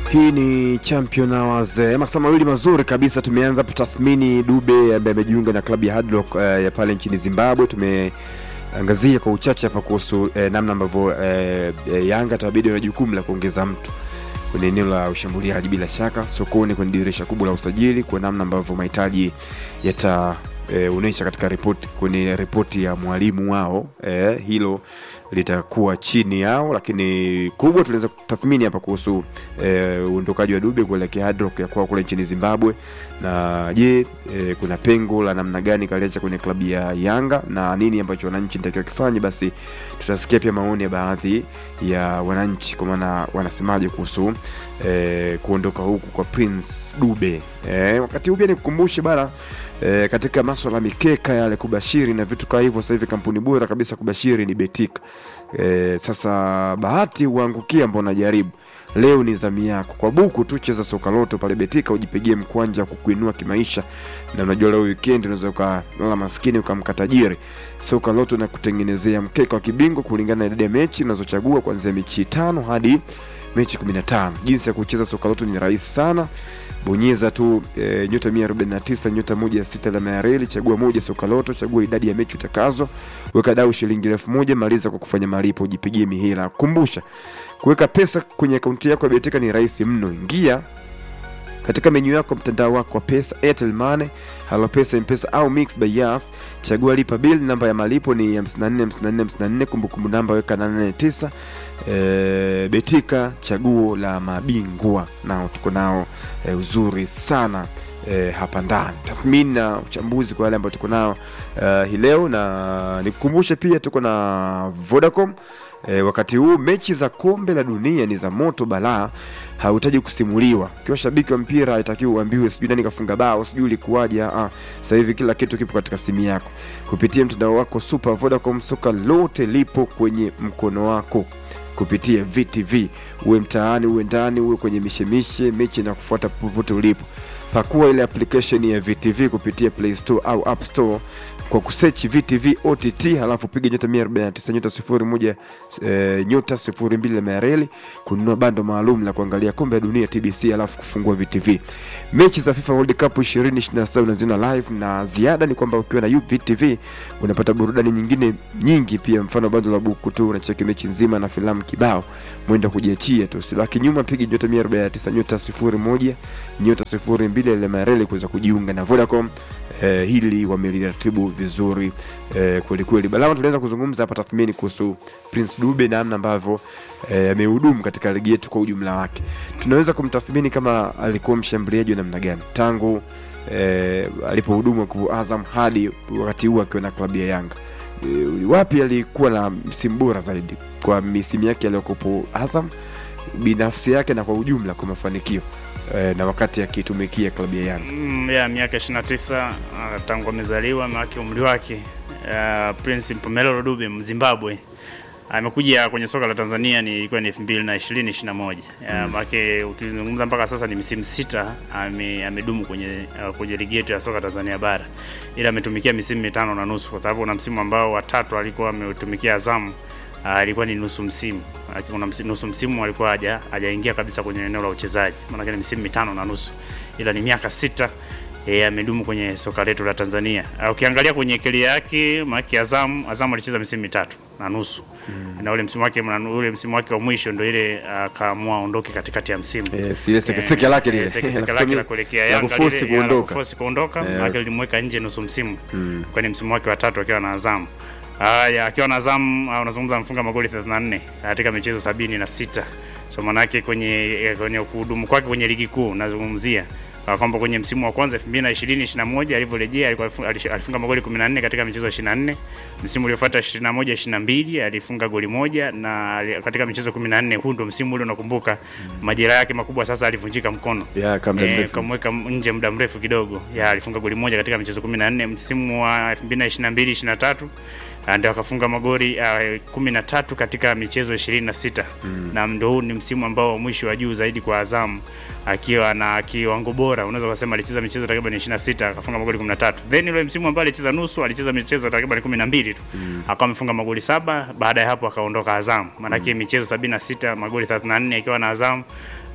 Hii ni champion hours eh, masaa mawili mazuri kabisa. Tumeanza tathmini Dube ambaye amejiunga na klabu ya Hard Rock eh, ya pale nchini Zimbabwe. Tumeangazia kwa uchache hapa kuhusu eh, namna ambavyo eh, eh, Yanga tabidi na jukumu la kuongeza mtu kwenye eneo la ushambuliaji, bila shaka sokoni, kwenye dirisha kubwa la usajili, kwa namna ambavyo mahitaji yata eh, onyesha katika ripoti kwenye ripoti ya mwalimu wao eh, hilo litakuwa chini yao, lakini kubwa tunaweza kutathmini hapa kuhusu eh, uondokaji wa Dube kuelekea Hard Rock ya kwao kule nchini Zimbabwe, na je, eh, kuna pengo la namna gani kaliacha kwenye klabu ya Yanga na nini ambacho wananchi nitakiwa kifanye? Basi tutasikia pia maoni ya baadhi ya wananchi, kwa maana wanasemaje kuhusu eh, kuondoka huku kwa Prince Dube. Eh, wakati huu pia nikukumbushe bana E, katika maswala ya mikeka yale kubashiri na vitu kama hivyo, sasa hivi kampuni bora kabisa kubashiri ni Betika. E, sasa bahati huangukia ambao unajaribu leo ni zamu yako. Kwa buku tu cheza soka loto pale Betika ujipigie mkwanja kukuinua kimaisha, na unajua leo weekend unaweza ukalala maskini ukamka tajiri. Soka loto na kutengenezea mkeka wa kibingwa kulingana na idadi ya mechi unazochagua kuanzia mechi tano hadi mechi 15. Jinsi ya kucheza soka loto ni rahisi sana bonyeza tu e, nyota 149 nyota moja sita alama ya reli, chagua moja soka loto, chagua idadi ya mechi utakazo, weka dau shilingi elfu moja maliza kwa kufanya malipo, ujipigie mihela. Kumbusha, kuweka pesa kwenye akaunti yako ya Betika ni rahisi mno. Ingia katika menyu yako mtandao wako wa pesa, Airtel Money, Halo Pesa, M-Pesa au Mix by Yas, chagua lipa bill, namba ya malipo ni 54 54 54, kumbukumbu namba weka 889. E, Betika chaguo la mabingwa, nao tuko nao e, uzuri sana e, hapa ndani, tathmini na uchambuzi kwa wale ambao tuko nao uh, hii leo, na nikukumbushe pia tuko na Vodacom. E, wakati huu mechi za kombe la dunia ni za moto balaa, hauhitaji kusimuliwa. Ukiwa shabiki wa mpira haitakiwi uambiwe sijui nani kafunga bao sijui ilikuwaje. Ah, sasa hivi kila kitu kipo katika simu yako kupitia mtandao wako Super Vodacom. Soka lote lipo kwenye mkono wako kupitia VTV, uwe mtaani, uwe ndani, uwe kwenye mishemishe, mechi na kufuata popote ulipo. Pakua ile application ya VTV kupitia Play Store au App Store kwa kusearch VTV OTT, halafu piga nyota 149 nyota 01 e, nyota 02 alama ya reli kununua bando maalum la kuangalia kombe la dunia TBC, halafu kufungua VTV. Mechi za FIFA World Cup 2027 unaziona live, na ziada ni kwamba ukiwa na VTV unapata burudani nyingine nyingi pia, mfano bando la buku tu unacheki mechi nzima na filamu kibao, mwenda kujiachia tu, usibaki nyuma. Piga nyota 149 nyota 01 nyota 02 alama ya reli kuweza kujiunga na Vodacom. Eh, hili wameliratibu vizuri eh, kweli kweli. Balama, tunaweza kuzungumza hapa tathmini kuhusu Prince Dube namna ambavyo amehudumu eh, katika ligi yetu kwa ujumla wake. Tunaweza kumtathmini kama alikuwa mshambuliaji wa namna gani tangu eh, alipohudumu kwa Azam hadi wakati huu akiwa na klabu ya Yanga. Eh, wapi alikuwa na msimu bora zaidi kwa misimu yake aliyokupo Azam binafsi yake na kwa ujumla kwa mafanikio na wakati akitumikia klabu ya Yanga mm, ya miaka 29 uh, tangu amezaliwa maake umri wake uh, Prince Mpumelelo Dube Mzimbabwe amekuja kwenye soka la Tanzania ni ilikuwa ni 2020 21 mm. maake ukizungumza mpaka sasa ni misimu sita ame, amedumu kwenye uh, kwenye ligi yetu ya soka Tanzania bara, ila ametumikia misimu mitano na nusu, kwa sababu kuna msimu ambao watatu alikuwa ametumikia Azamu alikuwa uh, ni nusu msimu. Kuna msimu, nusu msimu alikuwa haja hajaingia kabisa kwenye eneo la uchezaji, maana ni misimu mitano na nusu, ila ni miaka sita e, amedumu kwenye soka letu la Tanzania. Uh, ukiangalia kwenye kelia yake maki Azam, Azam alicheza misimu mitatu na nusu mm. na ule msimu wake ule msimu wake wa mwisho ndio ile akaamua uh, aondoke katikati ya msimu yes, ile seke seke lake lile seke seke lake la kuelekea Yanga kuforce kuondoka kuforce kuondoka yeah. maana lilimweka nje nusu msimu mm. kwani msimu wake wa tatu akiwa na Azam Haya, akiwa na Azam uh, unazungumza amefunga magoli 34 katika michezo sabini na sita. So manake kwenye kwenye kuhudumu kwake kwenye ligi kuu nazungumzia uh, kwamba kwenye msimu wa kwanza 2020 21 alivyorejea alikuwa alifunga magoli 14 katika michezo 24. Msimu uliofuata 21 22 alifunga goli moja na katika michezo 14. Huu ndo msimu ule unakumbuka, mm. majeraha yake makubwa sasa, alivunjika mkono yeah, e, kamweka nje muda mrefu kidogo. Ya alifunga goli moja katika michezo 14. Msimu wa 2022 23 ndio akafunga magoli uh, kumi na tatu katika michezo ishirini na sita mm. na ndo huu ni msimu ambao wa mwisho wa juu zaidi kwa Azamu akiwa na kiwango bora, unaweza kusema alicheza michezo takriban 26 akafunga magoli 13. Then ile msimu ambao alicheza nusu, alicheza michezo takriban 12 tu mm. akawa amefunga magoli saba. Baada ya hapo akaondoka Azamu, maana mm. michezo 76 magoli 34 akiwa na Azamu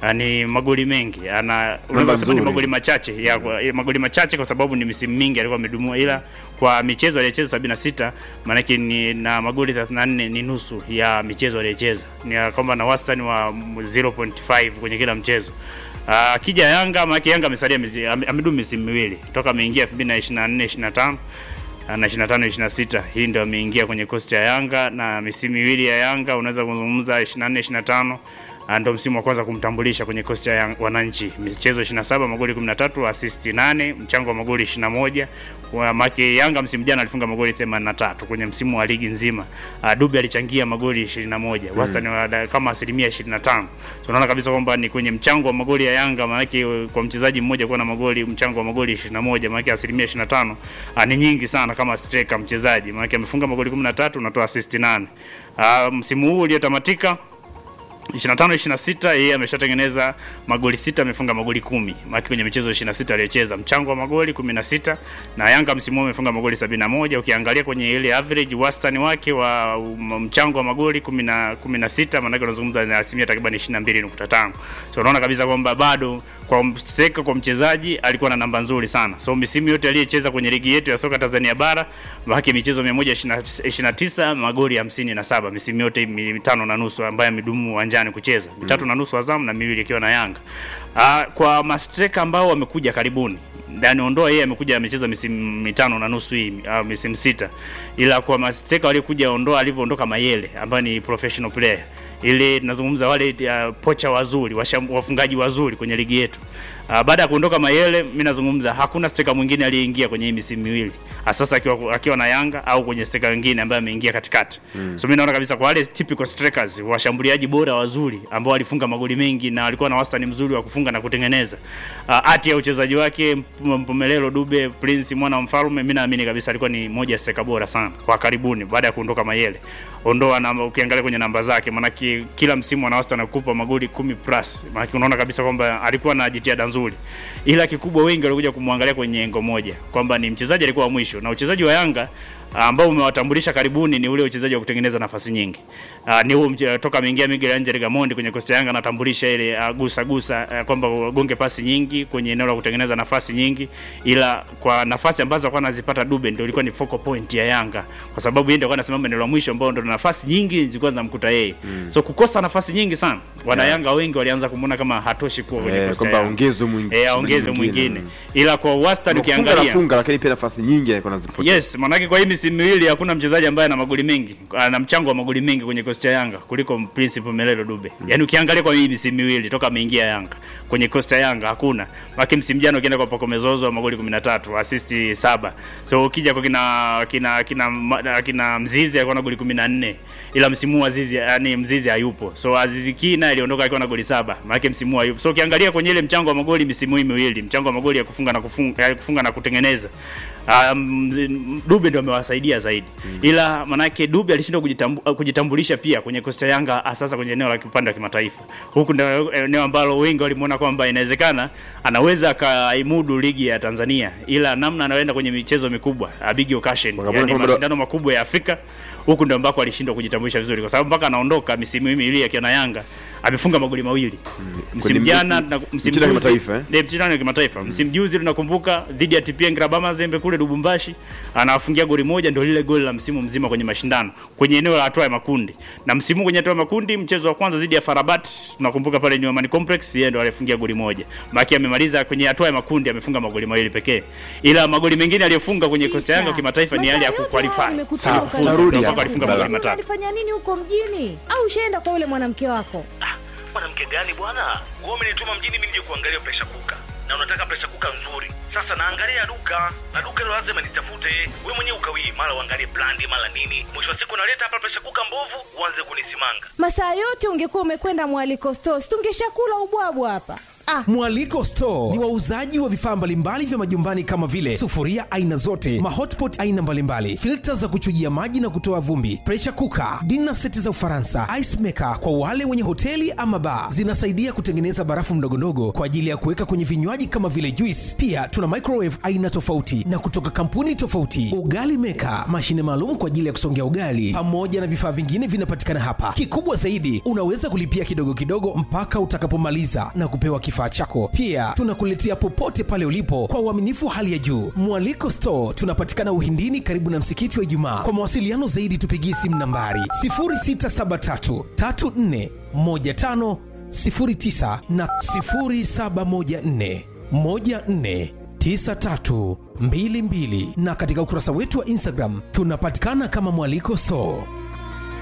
Ah, ni magoli mengi ana unaweza kusema ni nzuri. magoli machache ya, kwa- ya magoli machache kwa sababu ni misimu mingi alikuwa amedumua, ila kwa michezo aliyocheza 76 maanake ni na magoli 34 ni nusu ya michezo aliyocheza, ni ya kwamba na wastani wa 0.5 kwenye kila mchezo. Ah, Akija Yanga maanake Yanga amesalia mizi- ame- amedumu misimu miwili toka ameingia 2024 25 na 25 26 hii ndio ameingia kwenye kosti ya Yanga na misimu miwili ya Yanga unaweza kuzungumza 24 25 Ah, ndo msimu wa kwanza kumtambulisha kwenye kosti ya Yang- wananchi michezo 27 magoli 13 assist 8 mchango wa magoli 21 Kwa maki Yanga msimu jana alifunga magoli 83 kwenye msimu wa ligi nzima uh, Dube alichangia magoli 21 wastani wa da- kama asilimia 25 so unaona kabisa kwamba ni kwenye mchango wa magoli ya Yanga maanake kwa mchezaji mmoja kuwa na magoli mchango wa magoli 21 maanake asilimia 25 uh, ni nyingi sana kama striker mchezaji maanake amefunga magoli 13 unatoa assist 8 uh, msimu huu uliotamatika 25 26 yeye ameshatengeneza magoli sita amefunga magoli kumi maki kwenye michezo 26 aliyocheza mchango wa magoli 16 na Yanga msimu huu amefunga magoli 71 ukiangalia kwenye ile average wastani wake wa um, mchango wa magoli 10 16 maana yake unazungumza na asilimia takriban 22.5 so unaona kabisa kwamba bado kwa striker kwa mchezaji alikuwa na namba nzuri sana so misimu yote aliyecheza kwenye ligi yetu ya soka Tanzania bara maki michezo 129 magoli 57 misimu yote mitano na nusu ambayo amedumu uwanjani kucheza mitatu na nusu Azam na miwili ikiwa na Yanga. Ah, kwa mastreka ambao wamekuja karibuni ndani ondoa yeye amekuja amecheza misimu mitano na nusu hii au misimu sita, ila kwa mastreka waliokuja ondoa alivyoondoka Mayele ambaye ni professional player ili tunazungumza wale uh, pocha wazuri washam, wafungaji wazuri kwenye ligi yetu. Uh, baada ya kuondoka Mayele, mimi nazungumza hakuna steka mwingine aliyeingia kwenye hii misimu miwili sasa akiwa, akiwa na Yanga au kwenye steka wengine ambaye ameingia katikati mm. So mimi naona kabisa kwa wale typical strikers, washambuliaji bora wazuri ambao walifunga magoli mengi na walikuwa na wastani mzuri wa kufunga na kutengeneza uh, hati ya uchezaji wake Mp- Mpumelelo Dube Prince mwana wa mfalme, mimi naamini kabisa alikuwa ni moja ya steka bora sana kwa karibuni baada ya kuondoka Mayele. Ondoa namba, ukiangalia kwenye namba zake, maanake kila msimu ana wastani wa kukupa magoli kumi plus, maanake unaona kabisa kwamba alikuwa na jitihada nzuri, ila kikubwa wengi walikuja kumwangalia kwenye engo moja kwamba ni mchezaji alikuwa wa mwisho, na uchezaji wa Yanga ambao umewatambulisha karibuni ni ule uchezaji wa kutengeneza nafasi nyingi. Uh, ni huo mche- toka ameingia Miguel Angel Gamondi kwenye Costa Yanga anatambulisha ile uh, gusa gusa uh, kwamba wagonge pasi nyingi kwenye eneo la kutengeneza nafasi nyingi, ila kwa nafasi ambazo alikuwa anazipata Dube ndio ilikuwa ni focal point ya Yanga, kwa sababu yeye ndio alikuwa anasimama eneo la mwisho ambao ndio nafasi nyingi zilikuwa zinamkuta yeye mm. So kukosa nafasi nyingi sana, wana Yanga wengi walianza kumuona kama hatoshi kuwa kwenye Eh, Costa kwamba Yanga. ongezwe mwingine- eh, aongeze mwingine, ila kwa wastani Kufunga ukiangalia nafunga, lakini pia nafasi nyingi alikuwa anazipoteza. Yes, manake kwa hii misimu miwili hakuna mchezaji ambaye ana magoli mengi, ana mchango wa magoli mengi kwenye kosti ya Yanga kuliko Prince Melelo Dube. Yaani ukiangalia kwa hii misimu miwili toka ameingia Yanga kwenye kosti ya Yanga hakuna. Maki msimu jana ukienda kwa Pako Mezozo magoli 13, assist 7. So ukija kwa kina kina kina ma- kina Mzizi alikuwa na goli 14. Ila msimu huu Azizi yani Mzizi hayupo. So Azizi Kina aliondoka akiwa na goli saba. Maana msimu huu hayupo. So ukiangalia kwenye ile mchango wa magoli misimu hii miwili, mchango wa magoli ya kufunga na kufunga, ya kufunga na kutengeneza um, Dube ndio amewasaidia zaidi mm. Ila manake Dube alishindwa kujitambu, kujitambulisha pia kwenye Costa Yanga sasa kwenye eneo la upande wa kimataifa. Huku ndio eneo ambalo wengi walimuona kwamba inawezekana anaweza akaimudu ligi ya Tanzania, ila namna anaenda kwenye michezo mikubwa a big occasion, Wakamuona yani kwamba- mashindano makubwa ya Afrika, huku ndio ambako alishindwa kujitambulisha vizuri, kwa sababu mpaka anaondoka misimu hii miwili akiwa na Yanga amefunga magoli mawili msimu Kwenye jana mi- na msimu michezo ya juzi kimataifa, eh? ndio mchezo wa kimataifa. Msimu juzi tunakumbuka dhidi ya TP Engraba Mazembe kule Lubumbashi, anawafungia goli moja, ndio lile goli la msimu mzima kwenye mashindano kwenye eneo la hatua ya makundi. Na msimu huu kwenye hatua ya makundi, mchezo wa kwanza dhidi ya Farabat, tunakumbuka pale New Amani Complex, yeye ndio alifungia goli moja. Maki amemaliza kwenye hatua ya makundi, amefunga magoli mawili pekee, ila magoli mengine aliyofunga kwenye Costa Yanga kimataifa ni yale ya kuqualify. Sawa, Kufuzu, tutarudi ndio hapo. mpaka alifunga magoli matatu. Alifanya nini huko mjini? Au ushaenda kwa yule mwanamke wako? mwanamke gani bwana wewe umenituma mjini mimi nije kuangalia presha kuka na unataka presha kuka nzuri sasa naangalia duka na duka hilo lazima nitafute wewe mwenyewe ukawii mara uangalie brandi mara nini mwisho wa siku naleta hapa presha kuka mbovu uanze kunisimanga Masaa yote ungekuwa umekwenda mwaliko stores, tungeshakula ubwabwa hapa. Ah. Mwaliko Store ni wauzaji wa vifaa mbalimbali vya majumbani kama vile sufuria aina zote, mahotpot aina mbalimbali, filta za kuchujia maji na kutoa vumbi, pressure cooker, dinner seti za Ufaransa, ice maker kwa wale wenye hoteli ama bar. Zinasaidia kutengeneza barafu ndogondogo kwa ajili ya kuweka kwenye vinywaji kama vile juice. Pia tuna microwave aina tofauti na kutoka kampuni tofauti, ugali maker, mashine maalum kwa ajili ya kusongea ugali, pamoja na vifaa vingine vinapatikana hapa. Kikubwa zaidi, unaweza kulipia kidogo kidogo mpaka utakapomaliza na kupewa kifaa chako. Pia tunakuletea popote pale ulipo kwa uaminifu wa hali ya juu. Mwaliko Store tunapatikana Uhindini, karibu na msikiti wa Ijumaa. Kwa mawasiliano zaidi, tupigie simu nambari 0673 34 15 09 na 0714 14 9322 na katika ukurasa wetu wa Instagram tunapatikana kama Mwaliko Store.